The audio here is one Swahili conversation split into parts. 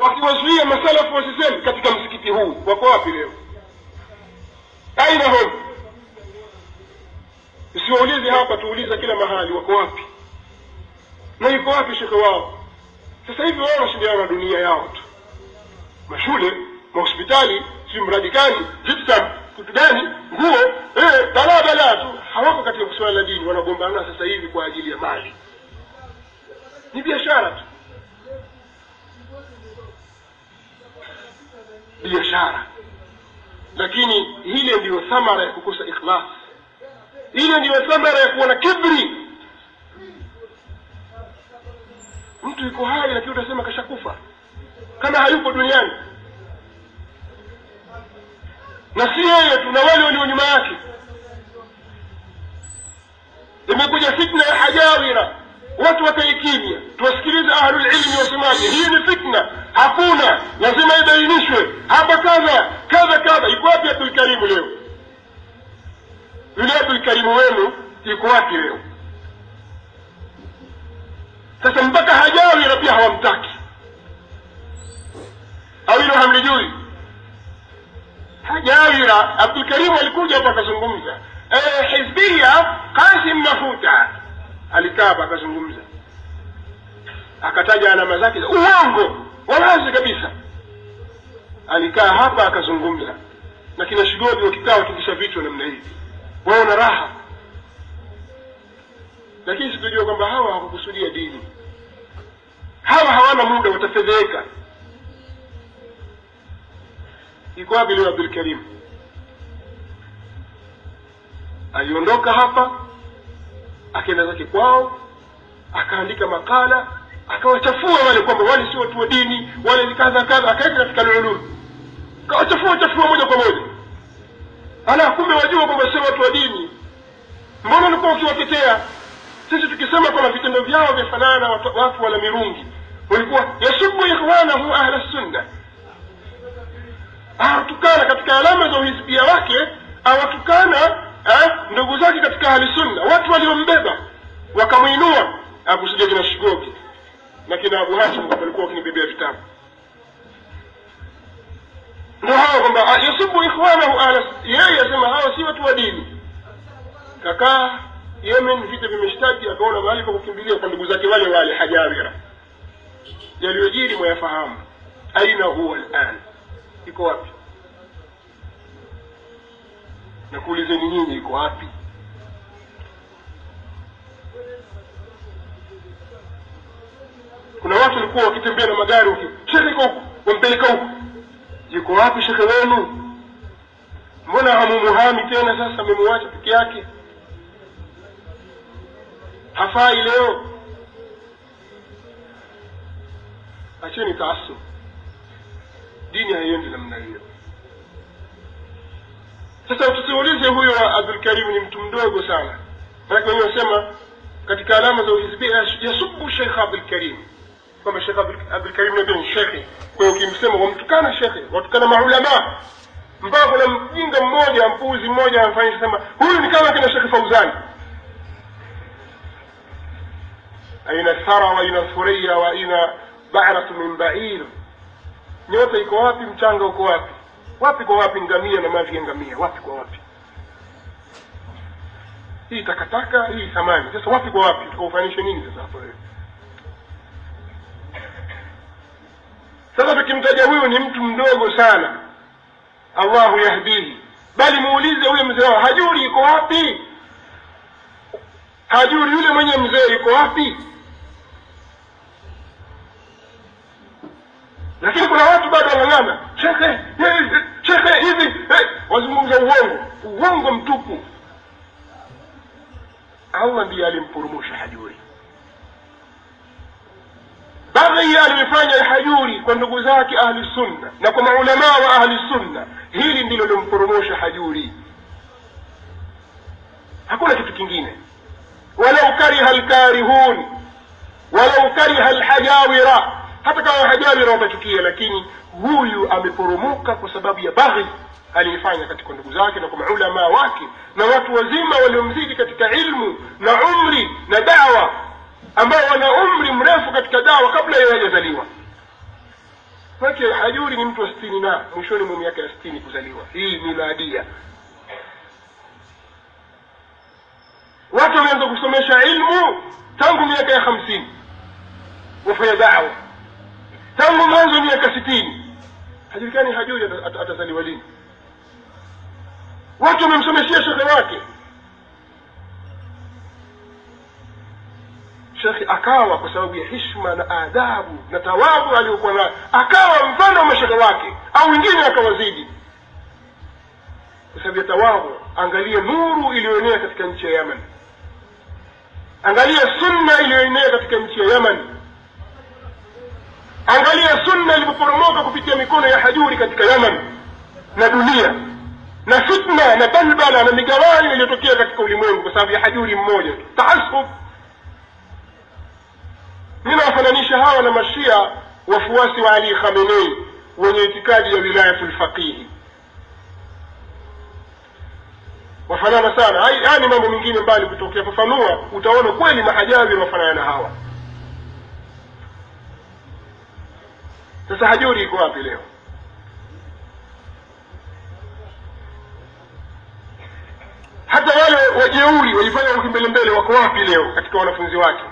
wakiwazuia masalafu wasisemi katika msikiti huu wako wapi leo aina hum usiwaulize hapa tuuliza kila mahali wako wapi na yuko wapi shekhe wao sasa hivi wao wanashindana na dunia yao tu mashule mahospitali si mradi gani jipsam kitu gani nguo eh, balaa balaa tu hawako katika suala la dini wanagombana sasa hivi kwa ajili ya mali ni biashara tu biashara lakini hile ndiyo thamara ya kukosa ikhlas ile ndiyo thamara ya kuwa na kibri mtu yuko hai lakini utasema kashakufa kama hayupo duniani na si yeye tu na wale walio nyuma yake imekuja fitna ya hajawira watu wakaikimya tuwasikilize ahlulilmi wasemaje hii ni fitna hakuna lazima ibainishwe hapa kadha kadha kadha iko wapi abdulkarimu leo yule abdulkarimu wenu iko wapi leo sasa mpaka hajawira pia hawamtaki au hilo hamlijui hajawira abdulkarimu alikuja hapa akazungumza eh, hizbia kasim mafuta alikaa hapa akazungumza akataja alama zake za uongo wawazi kabisa alikaa hapa akazungumza na kina shigodi wakikaa watikisha vichwa namna hivi wao na raha lakini sikujua kwamba hawa hawakukusudia dini hawa hawana muda watafedheheka iko wapi leo abdulkarim aliondoka hapa akaenda zake kwao akaandika makala akawachafua wale kwamba wale si watu wa dini wale ni kadha kadha akaweka katika lululu akawachafua chafua moja kwa moja ala kumbe wajua kwamba sio watu wa dini mbona ulikuwa ukiwatetea sisi tukisema kwamba vitendo vyao vyafanana na watu, watu wala mirungi walikuwa yasubu ikhwanahu ahla sunna awatukana katika alama za uhisbia wake awatukana ndugu zake katika ahli sunna watu waliombeba wakamwinua akusudia kina shigoki na kina abu hashim kwamba walikuwa wakinibebea vitabu ndo hawa kwamba yasubu ikhwanahu ahla yeye asema hawa si watu wa dini kakaa yemen vita vimeshtaki akaona mahali pa kukimbilia kwa ndugu zake wale wale hajawira yaliyojiri mwayafahamu aina huwa lan iko wapi na kuulizeni nyinyi iko wapi kuna watu walikuwa wakitembea na magari waki shekhe iko huku wampeleka huku yuko wapi shekhe wenu mbona hamumuhami tena sasa amemuacha peke yake hafai leo acheni taasub dini haiendi namna hiyo sasa tusiulize huyo abdulkarim ni mtu mdogo sana manake wenyewe wasema katika alama za uhizbia yasubu shekh abdulkarim kwamba shekh abdulkarim nabia ni shekhe kwa hiyo ukimsema wamtukana shekhe watukana maulamaa mpaka kuna mjinga mmoja mpuzi mmoja amfanyisha sema huyu ni kama kina shekhe fauzani aina thara wa aina thuria wa aina baratu min bair nyota iko wapi mchanga uko wapi wapi kwa wapi ngamia na mavi ya ngamia wapi kwa wapi hii takataka hii thamani sasa wapi kwa wapi tukaufanishe nini sasa hapo wewe sasa tukimtaja huyu ni mtu mdogo sana allahu yahdihi bali muulize huyo mzee wao hajuri iko wapi hajuri yule mwenye mzee iko wapi lakini kuna watu bado wanang'ana shekhe shekhe hivi wazungumza uongo uongo mtupu allah ndiye alimporomosha hajuri baghi aliyofanya hajuri kwa ndugu zake ahli sunna na kwa maulamaa wa ahli sunna hili ndilo limporomosha hajuri hakuna kitu kingine walau kariha lkarihun walau kariha lhajawira hata kama hajawira watachukia lakini huyu ameporomoka kwa sababu ya baghi aliyefanya katika ndugu zake na kwa maulamaa wake na watu wazima waliomzidi katika ilmu na umri na dawa ambao wana umri mrefu katika dawa kabla yeye hajazaliwa make hajuri ni mtu wa sitini na mwishoni mwa miaka ya sitini kuzaliwa hii miladia watu wameanza kusomesha ilmu tangu miaka ya hamsini wafanya dawa tangu mwanzo wa miaka sitini hajulikani hajuri ata- ata- atazaliwa lini watu wamemsomeshia shekhe wake shekhe akawa kwa sababu ya hishma na adabu na tawabu aliyokuwa nayo akawa mfano wa mashekhe wake au wengine akawazidi kwa sababu ya tawabu angalia nuru iliyoenea katika nchi ya yaman angalia sunna iliyoenea katika nchi ya yaman angalia sunna ilipoporomoka kupitia mikono ya hajuri katika yaman na dunia na fitna na balbala na migawanyo iliyotokea katika ulimwengu kwa sababu ya hajuri mmoja tu taasub mi nawafananisha hawa na mashia wafuasi wa ali khamenei wenye itikadi ya wilayatu lfaqihi wafanana sana Hai- haya ni mambo mengine mbali kutokea fafanua utaona kweli mahajawi wafanana na hawa sasa hajuri iko wapi leo hata wale wajeuri wajifanya wakimbelembele wako wapi leo katika wanafunzi wake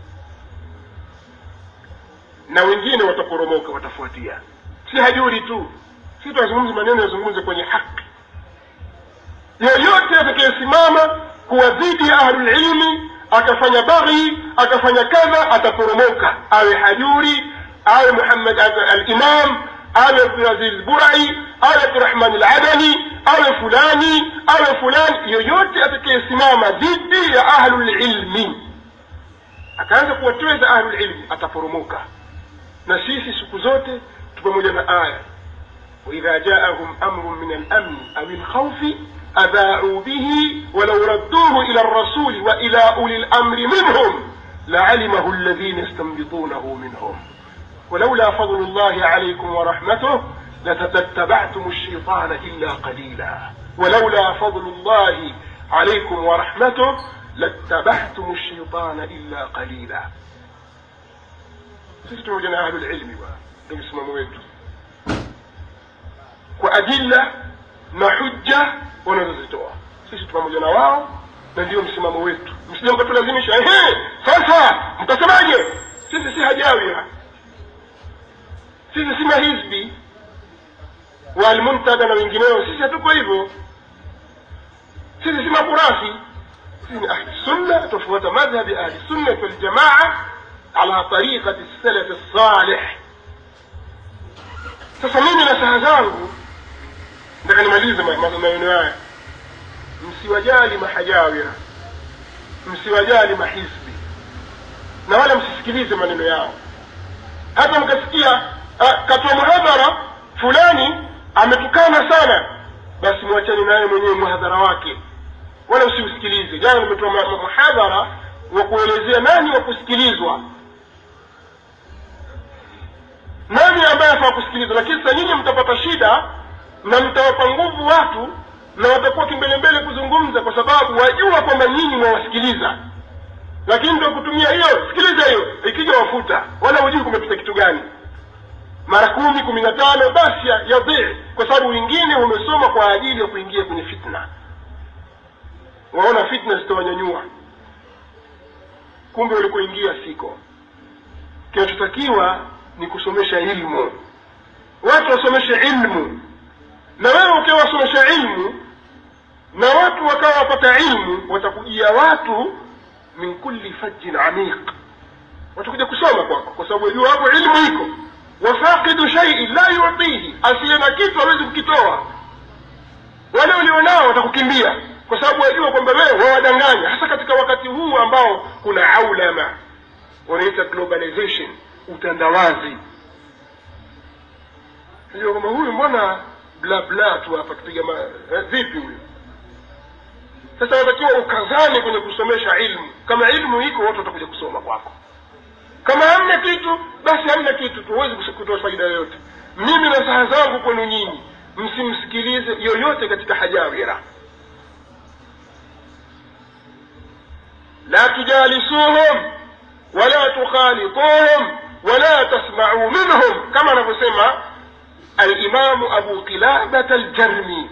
na wengine wataporomoka watafuatia si hajuri tu si tunazungumza maneno yazungumze kwenye haki yoyote atakayesimama kuwa dhidi ya ahlulilmi akafanya baghi akafanya kadha ataporomoka awe hajuri awe muhammad alimam awe abdulaziz burai awe abdurahman aladani awe fulani awe fulani yoyote atakayesimama dhidi ya ahlulilmi akaanza kuwatweza ahlulilmi ataporomoka na sisi siku zote tu pamoja na aya waidha jaahum amru min alamni au lkhaufi adhaau bihi walau radduhu ila rasuli wa ila uli lamri minhum لعلمه الذين يستنبطونه منهم ولولا فضل الله عليكم ورحمته لتتبعتم الشيطان إلا قليلا ولولا فضل الله عليكم ورحمته لاتبعتم الشيطان إلا قليلا sisi pamoja na ahlulilmi bwana ndio msimamo wetu kwa adilla na hujja wanazozitoa sisi tu pamoja na wao na ndio msimamo wetu msije mkatulazimisha ehe sasa mtasemaje sisi si hajawia sisi si mahizbi walmuntada na wengineo sisi hatuko hivyo sisi si makurasi sisi ni ahli sunna tufuata madhhabi ahli sunnati waljamaa ala tariqati salafi salih sasa mimi na saha zangu nataka nimalize ma- ma- maneno haya msiwajali mahajawira msiwajali mahizbi na wala msisikilize maneno yao hata mkasikia ah, katoa muhadhara fulani ametukana sana basi mwachani naye mwenyewe muhadhara wake wala usiusikilize jana nimetoa ma- ma- muhadhara wa kuelezea nani wa kusikilizwa nani ambaye afaa kusikilizwa lakini sasa nyinyi mtapata shida na mtawapa nguvu watu na watakuwa kimbelembele kuzungumza kwa sababu wajua kwamba nyinyi mwawasikiliza lakini ndio kutumia hiyo sikiliza hiyo ikija wafuta wala hujui kumepita kitu gani mara kumi kumi na tano basi ya- yadhii kwa sababu wengine wamesoma kwa ajili ya kuingia kwenye fitna waona fitna zitawanyanyua kumbe walikoingia siko kinachotakiwa ni kusomesha ilmu watu wasomeshe ilmu na wewe ukiwa wasomesha ilmu na watu wakawa wapata ilmu watakujia watu min kulli fajjin amiq watakuja kusoma kwako kwa sababu wajua hapo ilmu iko wafaqidu shaiin la yutihi asiye na kitu hawezi kukitoa wale ulionao watakukimbia kwa sababu wajua kwamba wewe wawadanganya hasa katika wakati huu ambao kuna aulama wanaita globalization utandawazi najua kwamba huyu mbona bla bla tu hapa kipiga ma eh, vipi huyu sasa watakiwa ukazane kwenye kusomesha ilmu kama ilmu iko watu watakuja kusoma kwako kama hamna kitu basi hamna kitu tu huwezi kus- kutoa faida yoyote mimi na saha zangu kwenu nyinyi msimsikilize yoyote katika hajawira la tujalisuhum wala tukhalituhum wala tasma'u minhum kama anavyosema alimamu abu qilabata aljarmi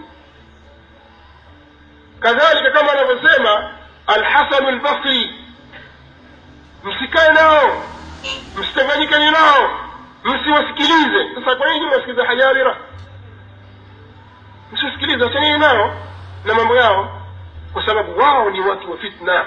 kadhalika kama anavyosema alhasanu albasri msikae nao msitanganyikani nao msiwasikilize sasa kwa nini mwasikiliza hajabira msiwasikilize achanini nao na mambo yao kwa sababu wao ni watu wa fitna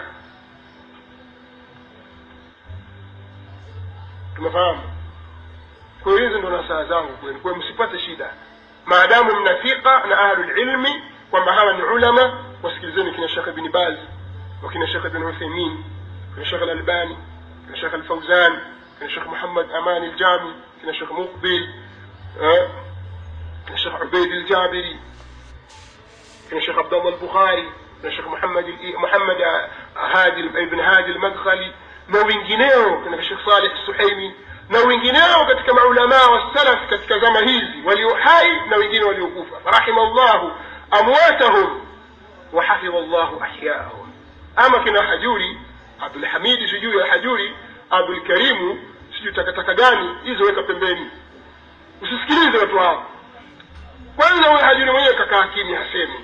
tumefahamu kwa hiyo hizi ndo nasaha zangu kwenu kwa msipate shida maadamu mnafika na ahlulilmi kwamba hawa ni ulama wasikilizeni kina shekh ibni baz wakina shekh ibn utheimin kina shekh alalbani kina shekh alfauzan kina shekh muhammad amani aljami kina shekh muqbil kina shekh ubeid aljabiri kina shekh abdallah albukhari kina shekh muhammad muhammad hadi ibn hadi almadkhali na wengineo kina shekh saleh suhaimi na wengineo katika maulamaa wa salaf katika zama hizi walio hai na wengine waliokufa rahima llahu amwatahum wahafidha llahu ahyaahum ama kina hajuri abdulhamidi sijui ya hajuri abdulkarimu sijui takataka gani hizo weka pembeni usisikilize watu hao kwanza huyo hajuri mwenyewe kakaa kimya hasemi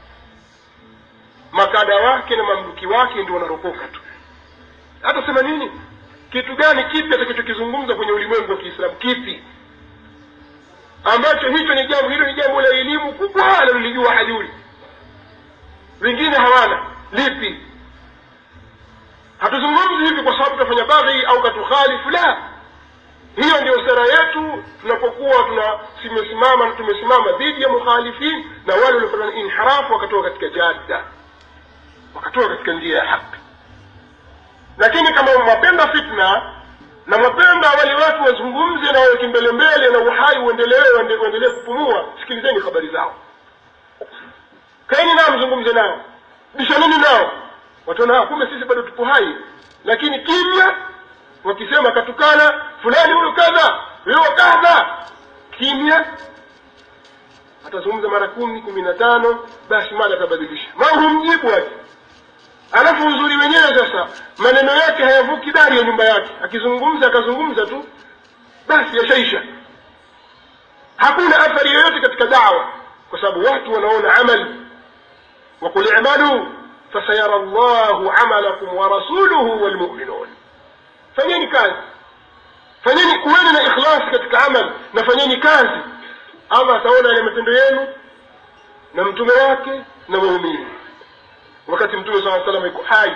makada wake na mamluki wake ndio wanaropoka tu hata sema nini kitu gani kipi atakachokizungumza kwenye ulimwengu wa kiislamu kipi ambacho hicho ni jambo hilo ni jambo la elimu kubwa analolijua hajuri wengine hawana lipi hatuzungumzi hivi kwa sababu tutafanya baghi au katukhalifu la hiyo ndio sera yetu tunapokuwa tunasimama na tumesimama dhidi ya mukhalifin na wale waliofanya inhirafu wakatoka katika jadda wakatoka katika njia ya haki lakini kama mwapenda fitna na mwapenda wale watu wazungumze na wawe kimbelembele na uhai uendelee uendelee kupumua sikilizeni habari zao kaeni nao mzungumze nao bishanini nao wataona kumbe sisi bado tupo hai lakini kimya wakisema katukana fulani huyu kadha huyo kadha kimya atazungumza mara kumi kumi na tano basi mada atabadilisha ma humjibu aje alafu uzuri wenyewe sasa maneno yake hayavuki dari ya nyumba yake akizungumza akazungumza tu basi yashaisha hakuna athari yoyote katika dawa kwa sababu watu wanaona amali وقل اعملوا فسيرى الله عملكم ورسوله والمؤمنون fanyeni kazi fanyeni kuweni na ikhlasi katika amal na fanyeni kazi allah ataona yale matendo yenu na mtume wake na waumini wakati mtume saa salam iko hai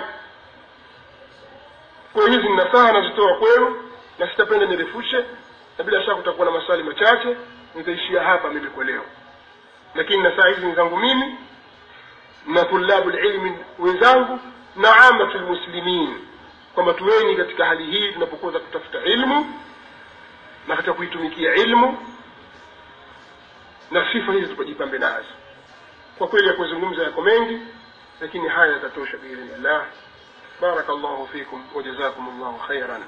kwa hizi ninasaha nazitoa kwenu na sitapenda nirefushe na bila shaka kutakuwa na maswali machache nitaishia hapa mimi kwa leo lakini nasaha hizi ni zangu mimi na tulabu lilmi wenzangu na amatu lmuslimin kwamba tuweni katika hali hii tunapokuwa kutafuta ilmu na katika kuitumikia ilmu na sifa hizi tukajipambe nazo kwa kweli ya kuzungumza yako mengi lakini haya yatatosha biidhnillah بارك الله فيكم وجزاكم الله خيرا